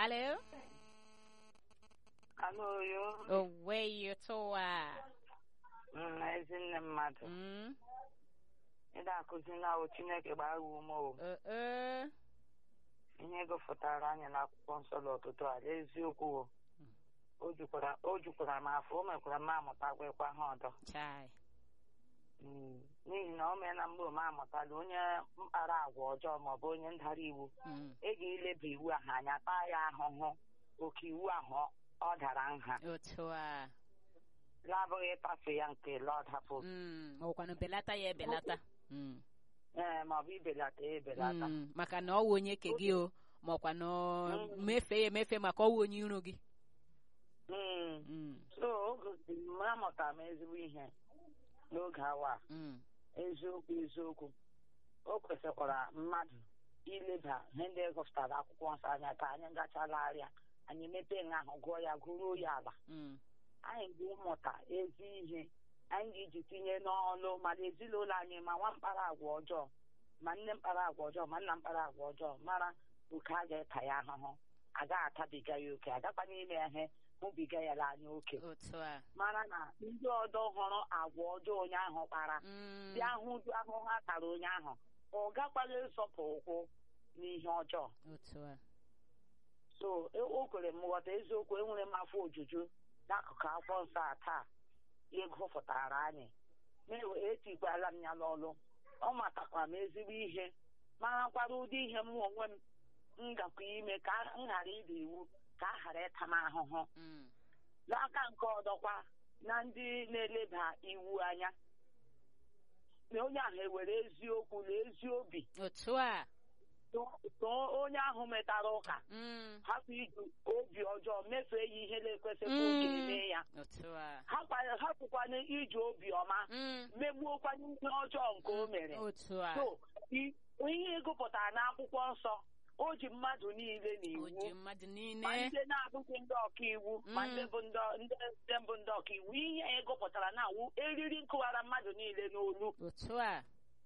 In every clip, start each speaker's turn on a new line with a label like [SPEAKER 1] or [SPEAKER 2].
[SPEAKER 1] Alo?
[SPEAKER 2] Alo yo,
[SPEAKER 1] Owe yotowa.
[SPEAKER 2] mm, ezinne mmadụ
[SPEAKER 1] Mm.
[SPEAKER 2] ị na-akụzi na o Chineke gbaa ume o
[SPEAKER 1] Uh uh.
[SPEAKER 2] ihe gụfụtara anyị n'akwụkwọ nsọ n'ọtụtụ a eziokwu o o jukwara o jukwara m afọ o mekwara m amụtakwekwa ha ọdọ
[SPEAKER 1] Chai.
[SPEAKER 2] Mm, n'ihi na o meela mgbe m amụtala onye mkpara agwa ọjọọ maọbụ onye ndara iwu
[SPEAKER 1] Mm.
[SPEAKER 2] ị ga-eleba iwu ahụ anya taa ya ahụhụ oke iwu ahụ ọ dara nha
[SPEAKER 1] Otu a.
[SPEAKER 2] labụghị ịtafe ya nke lọdapụ
[SPEAKER 1] Mm. Ọkwanụ belata ya ebelata. Mm.
[SPEAKER 2] ee maọbụ ibelata ya ebelata
[SPEAKER 1] Mm. Maka na ọ wụ onye ke gị o. Ma ọkwa na ọ
[SPEAKER 2] Mm.
[SPEAKER 1] mefe ya emefe maka ọ wụ onye iro gị.
[SPEAKER 2] Mm.
[SPEAKER 1] Mm.
[SPEAKER 2] so o gosiri m amụtara m ezigbo ihe n'oge awa a.
[SPEAKER 1] Mm.
[SPEAKER 2] eziokwu eziokwu o kwesịkwara mmadụ ileba ihe ndị gụpụtara akwụkwọ nsọ anya ka anyị gachalagharịa anyị mepee nha ahụ gụọ ya gụruo ya ala
[SPEAKER 1] Mm.
[SPEAKER 2] anyị ga-ịmụta ezi ihe anyị ga-eji tinye n'ọlụ mana ezinụlọ anyị ma nwa mkpara agwa ọjọọ ma nne mkpara agwa ọjọọ ma nna mkpara agwa ọjọọ mara oke a ga-eta ya ahụhụ agaghị atabiga ya oke agakwa n'ime ya ihe hụbiga ya n'anya oke
[SPEAKER 1] Otu a.
[SPEAKER 2] mara na ndị ọdọ hụrụ agwa ọjọọ onye ahụ kpara
[SPEAKER 1] Mm.
[SPEAKER 2] bịa hụ ụdị ahụhụ a tara onye ahụ ọ gakwaghị ịsọpụ ụkwụ n'ihe ọjọọ
[SPEAKER 1] Otu a.
[SPEAKER 2] so e- o kwere m ghọta eziokwu enwere m afọ ojuju n'akụkụ akwụkwọ nsọ a taa ịgụfụtara anyị na- etikwala m ya n'ọlụ ọ matakwara m ezigbo ihe marakwara ụdị ihe m onwe m m gakwa ime ka m ghara ịda iwu ka a ghara ịta m ahụhụ
[SPEAKER 1] Mm.
[SPEAKER 2] n'aka nke ọdọkwa na ndị na-eleba iwu anya na onye ahụ ewere eziokwu na ezi obi
[SPEAKER 1] Otu a.
[SPEAKER 2] too onye ahụ metara ụka
[SPEAKER 1] Mm.
[SPEAKER 2] hapụ iji obi ọjọọ mefee ya ihe na-ekwesịghị oge
[SPEAKER 1] Mm.
[SPEAKER 2] eme ya
[SPEAKER 1] Otu a.
[SPEAKER 2] Hapụ- hapụkwana iji obi ọma
[SPEAKER 1] Mm.
[SPEAKER 2] megbuokwana ihe ọjọọ nke o mere
[SPEAKER 1] Otu a.
[SPEAKER 2] so i- ihe ịgụpụtara n'akwụkwọ nsọ o ji mmadụ niile
[SPEAKER 1] O
[SPEAKER 2] n'iwu
[SPEAKER 1] ji mmadụ
[SPEAKER 2] ma
[SPEAKER 1] niile.
[SPEAKER 2] ndị na-abụghị ndị ọkaiwu ma
[SPEAKER 1] Mm.
[SPEAKER 2] ndị bụ ndị ndị ndị mbụ ndị ọkaiwu ihe anyị gụpụtara na awụ eriri nkụwara mmadụ niile n'olu
[SPEAKER 1] Otu a.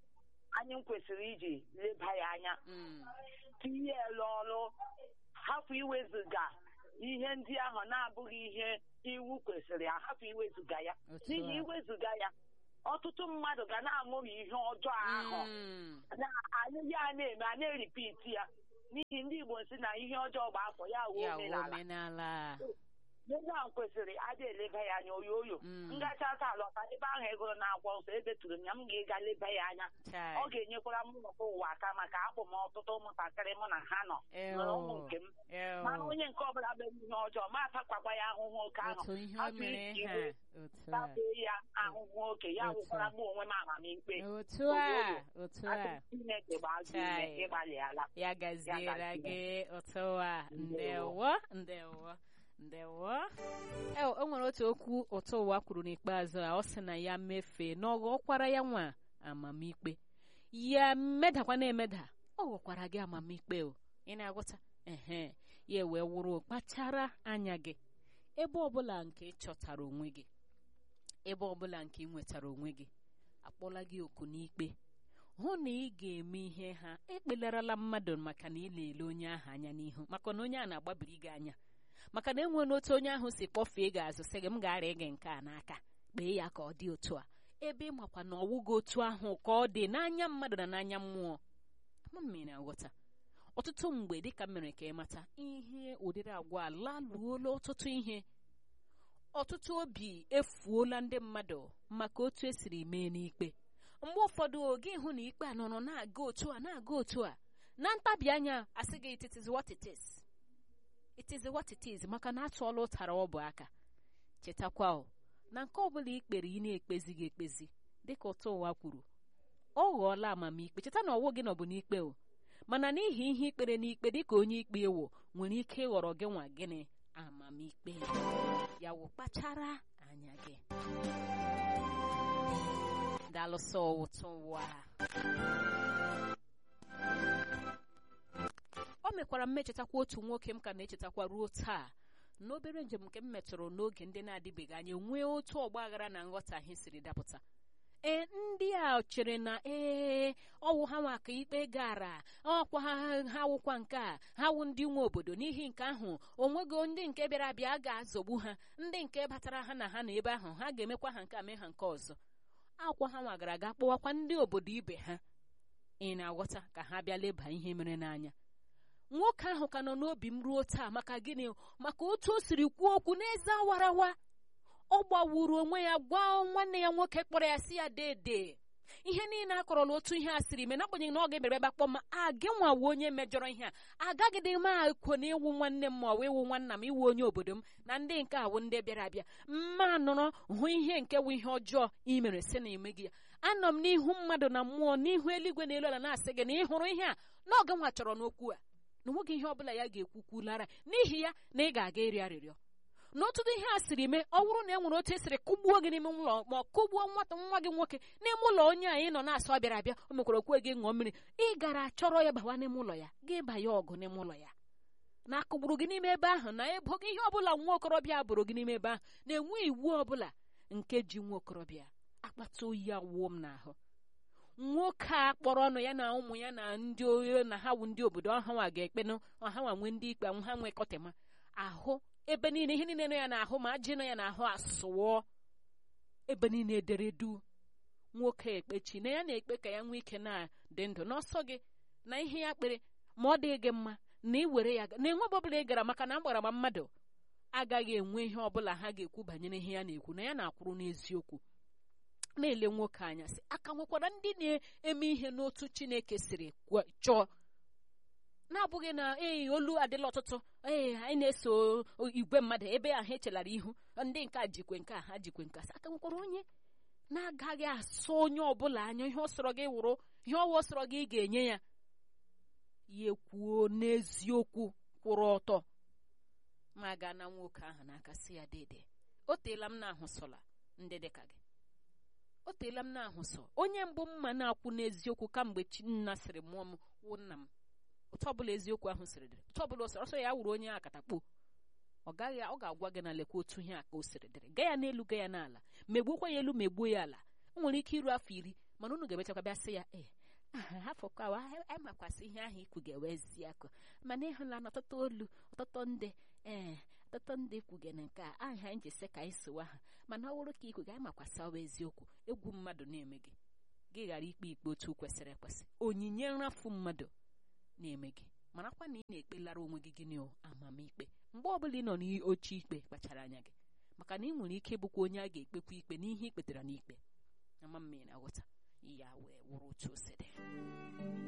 [SPEAKER 2] anyị kwesịrị iji leba ya anya
[SPEAKER 1] Mm.
[SPEAKER 2] tinye ya n'ọrụ hapụ iwezuga ihe ndị ahụ na-abụghị ihe iwu kwesịrị ahapụ iwezuga ya
[SPEAKER 1] Otu
[SPEAKER 2] n'ihi
[SPEAKER 1] a.
[SPEAKER 2] iwezuga ya ọtụtụ mmadụ ga na-amụghị ihe ọjọọ ahụ
[SPEAKER 1] Mm.
[SPEAKER 2] na anyị ya na-eme a na-eripiti ya n'ihi ndị Igbo si na ihe ọjọọ gba afọ ya wuo
[SPEAKER 1] Ya wụ
[SPEAKER 2] omenala
[SPEAKER 1] omenala.
[SPEAKER 2] Ndị ahụ kwesịrị adị eleba ya anya oyo oyo
[SPEAKER 1] Mm.
[SPEAKER 2] ngacha taa lọta ebe ahụ egoro na-akwọ nsọ edeturu m ya m ga-ịga leba ya anya
[SPEAKER 1] Chai.
[SPEAKER 2] ọ ga-enyekwara m nnọkọ ụwa aka maka akpụ m ọtụtụ ụmụntakịrị mụ na ha nọ nwere ụmụ nke m
[SPEAKER 1] Ew.
[SPEAKER 2] mara onye nke ọbụla mere ihe ọjọọ ma atakwakwa ya ahụhụ oke ahụ
[SPEAKER 1] Otu ihe o
[SPEAKER 2] hapụ
[SPEAKER 1] mere
[SPEAKER 2] iji
[SPEAKER 1] ha.
[SPEAKER 2] iwe
[SPEAKER 1] Otu a.
[SPEAKER 2] tabee ya ahụhụ oke ya
[SPEAKER 1] Otu a.
[SPEAKER 2] wụkwara mụ onwe m amamikpe
[SPEAKER 1] Otu a. Otu a.
[SPEAKER 2] Asị Chineke gbaa gị ume
[SPEAKER 1] Chai.
[SPEAKER 2] ịgbalịala
[SPEAKER 1] ya gaziere gị otu a ndewo ndewo ndewo e o nwere otu okwu ụtọ ụwa kwuru n'ikpeazụ a ọ sị na ya mefee na ọ ghọkwara ya nwa amamikpe ya medakwa na-emeda ọ ghọkwara gị amamikpe o ị na-agụta ehe ya wee wụrụ kpachara anya gị ebe ọbụla nke ị chọtara onwe gị ebe ọbụla nke ị nwetara onwe gị akpọla gị oku n'ikpe hụ na ị ga-eme ihe ha ekpelarala mmadụ maka na ị na-ele onye ahụ anya n'ihu maka na onye a na-agbabiri gị anya maka na enwere otu onye ahụ si kpọfee gị azụ sị gị m ga-arịa gị nke a n'aka kpee ya ka ọ dị otu a ebe ị makwa na ọwụ gị otu ahụ ka ọ dị n'anya mmadụ na n'anya mmụọ ama m na aghọta ọtụtụ mgbe dịka m mere ka ị mata ihe ụdịrị agwa a laluola ọtụtụ ihe ọtụtụ obi efuola ndị mmadụ maka otu esiri mee n'ikpe mgbe ụfọdụ oge ịhụ na ikpe a nọrọ na-aga otu a na-aga otu a na ntabi anya asị gị it is what it is it is what it is maka na atụọla ụtara ọ bụ aka chetakwa o na nke ọbụla ikpere ị na-ekpezi gị ekpezi dịka ụtọ ụwa kwuru ọ ghọọla amamikpe cheta na ọwụ gị nọ bụ n'ikpe o mana n'ihi ihe ikpere n'ikpe dịka onye ikpe ewo nwere ike ịghọrọ gị nwa gịnị amamikpe ya wụ kpachara anya gị dalụsọ ụtọ ụwa o mekwara m echetakwa otu nwoke m ka na-echetakwa ruo taa n'obere njem nke m metụrụ n'oge ndị na-adịbeghị anya nwee otu ọgba aghara na nghọtahie siri dapụta ee ndị a chere na ee ọwụ ha nwa ka ikpe gara ọkwa ha ha wụkwa nke a ha wụ ndị nwe obodo n'ihi nke ahụ onwego ndị nke bịara abịa ga-azọgbu ha ndị nke batara ha na ha na ebe ahụ ha ga-emekwa ha nke a mee ha nke ọzọ akwa ha nwa gara aga kpọwakwa ndị obodo ibe ha ị na-aghọta ka ha bịa leba ihe mere n'anya nwoke ahụ ka nọ n'obi m ruo taa maka gịnị maka otu o siri kwuo okwu n'eze awarawa ọ gbawuru onwe ya gwa nwanne ya nwoke kpọrọ ya si ya dede ihe niile a kọrọla otu ihe a siri mee n'agbanyeghị na ọ ga-emere ebe akpọ ma a gị nwawo onye mejọrọ ihe a agaghịdị m akwo na ịwụ nwanne m ma ọ bụ ịwụ nwanna m iwu onye obodo m na ndị nke awụ ndị bịara abịa mma nọrọ hụ ihe nke wụ ihe ọjọọ i mere si na ime gị ya anọ m n'ihu mmadụ na mmụọ n'ihu eluigwe na elu ala na-asị gị na ị hụrụ ihe a na ọga nwa chọrọ n'okwu a na onweghị ihe ọbụla ya ga-ekwukwulara n'ihi ya na ị ga-aga ịrịọ arịrịọ n'ọtụtụ ihe a siri mee ọ bụrụ na e nwere otu esiri kụgbuo gị n'ime ụlọ ma ọ kụgbuo nwata nwa gị nwoke n'ime ụlọ onye a ị nọ na-asụ bịara abịa o mekwara okwe gị ṅụọ mmiri ị gara chọrọ ya bawa n'ime ụlọ ya gị banye ọgụ n'ime ụlọ ya na akụgburu gị n'ime ebe ahụ na ebo gị ihe ọbụla nwa okorobịa bụrụ gị n'ime ebe ahụ na-enwe iwu ọbụla nke ji nwa okorobịa akpata oyi awụọ m n'ahụ nwoke a kpọrọ ọnụ ya na ụmụ ya na ndị oyo na ha wu ndị obodo ọhanwa ga-ekpenụ ọhanwa nwee ndị ikpe ha nwee kọtema ahụ ebe niile ihe niile nọ ya n'ahụ ma ajị nọ ya n'ahụ asụọ ebe niile ederedu nwoke ekpechi na ya na-ekpe ka ya nwee ike na-dị ndụ n'ọsọ gị na ihe ya kpere ma ọ dị gị mma na ị were ya na enwebe ọbụla ị gara maka na mgbara ma mmadụ agaghị enwe ihe ọbụla ha ga-ekwu banyere ihe ya na-ekwu na ya na-akwụrụ n'eziokwu na-ele nwoke anya sị aka nwekwara ndị na-eme ihe n'otu Chineke siri chọọ na-abụghị na ee olu adịla ọtụtụ ee anyị na-eso igwe mmadụ ebe ahụ echelara ihu ndị nke a jikwe nke a ha jikwe nke a aka nwekwara onye na-agaghị asọ onye ọbụla anya ihe ọ sọrọ gị wụrụ ihe ọwụ sọrọ gị ị ga-enye ya ya ekwuo n'eziokwu kwụrụ ọtọ ma gaa na nwoke ahụ n'aka si ya dede o teela m na-ahụ sọla ndị dịka gị o teela m na-ahụ sọ onye mbụ mma na-akwụ n'eziokwu kamgbe Chinna sịrị mụọ m wụ nna m otu ọbụla eziokwu ahụ siri dịrị otu ọbụla ọsọ ọsọ ya wuru onye akatakpo ọ gaghị ọ ga-agwa gị na lekwa otu ihe a ka o siri dịrị gaa ya n'elu gaa ya n'ala megbuokwa ya elu megbuo ya ala o nwere ike iru afọ iri mana unu ga-emechakwa bịa sị ya ee hafọkwawa amakwasị ihe ahụ ikwu ga-ewezi akụ mana ịhụla na ọtụtụ olu ọtụtụ ndị ee ọtụtụ ndị kwugere nke a aha anyị ji sị ka anyị sowa ha mana ọ bụrụ ka ikwu ga amakwasị ọwa eziokwu egwu mmadụ na-eme gị gị ghara ikpe ikpe otu kwesịrị ekwesị onyinye nrafu mmadụ na-eme gị marakwa na ị na-ekpelara onwe gị gịnị amamikpe mgbe ọbụla ị nọ n'oche ikpe kpachara anya gị maka na ị nwere ike ịbụkwa onye a ga-ekpekwa ikpe n'ihe ikpetara n'ikpe ama mma ị na-aghọta ya wee wụrụ otu o si dị